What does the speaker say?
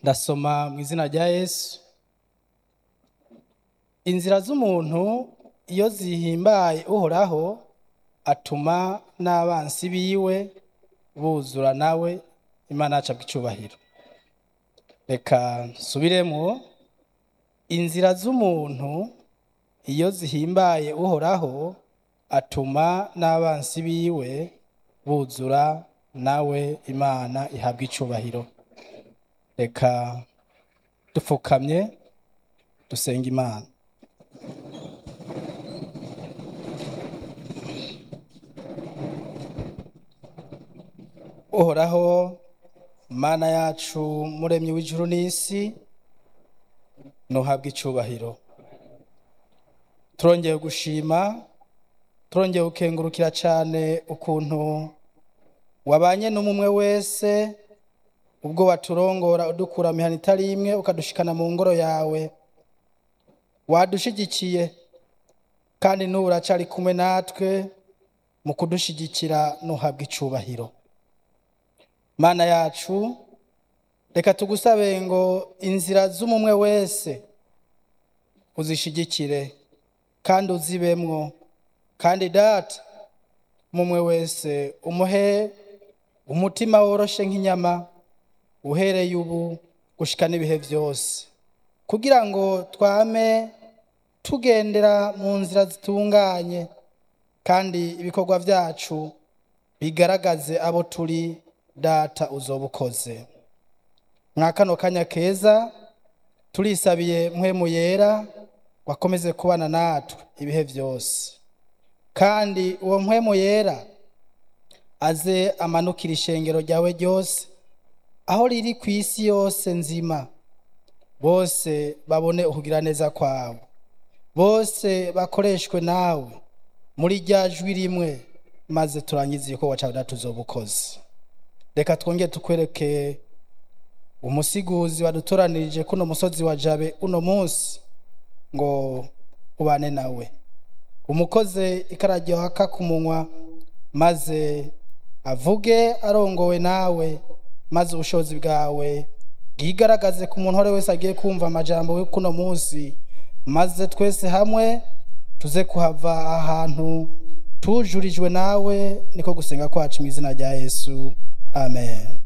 ndasoma mu izina rya yesu inzira z'umuntu iyo zihimbaye uhoraho atuma n'abansi biwe buzura nawe imana yacu bw'icyubahiro reka nsubiremo inzira z'umuntu iyo zihimbaye uhoraho atuma n'abansi biwe buzura nawe imana ihabwa icyubahiro reka dupfukamye dusenga imana uhoraho mana yacu muremyi w'ijuru n'isi ntuhabwe icyubahiro turongeye gushima turongeye gukengurukira cyane ukuntu wabanye n'umwe wese ubwo waturongora udukura mihana itari imwe ukadushikana mu ngoro yawe wadushigikiye kandi n'ubu uracari kumwe natwe mu kudushigikira ntuhabwe icyubahiro mana yacu reka tugusabe ngo inzira z'umumwe wese uzishigikire kandi uzibemwo kandi data umumwe wese umuhe umutima woroshe nk'inyama uhereye ubu gushika n'ibihe byose kugira ngo twame tugendera mu nzira zitunganye kandi ibikorwa byacu bigaragaze abo turi data uzoba ukoze mwa kano kanya keza turisabiye mpwemu yera wakomeze kubana natwe ibihe byose kandi uwo mpwemu yera aze amanukira ishengero ryawe ryose aho riri ku isi yose nzima bose babone ukugira neza kwawe bose bakoreshwe nawe muri rya jwi rimwe maze turangize igikorwa cyawe datuzoba ukoze reka twongere tukwereke umusiguzi wadutoranirije kuno musozi wa jabe uno munsi ngo ubane nawe umukoze ikararyohaka ku munwa maze avuge arongowe nawe maze ubushobozi bwawe bwigaragaze ku muntu uwo ari we wese agiye kumva amajambo yo kuno munsi maze twese hamwe tuze kuhava ahantu tujurijwe nawe niko gusenga kwacu mu izina rya yesu amen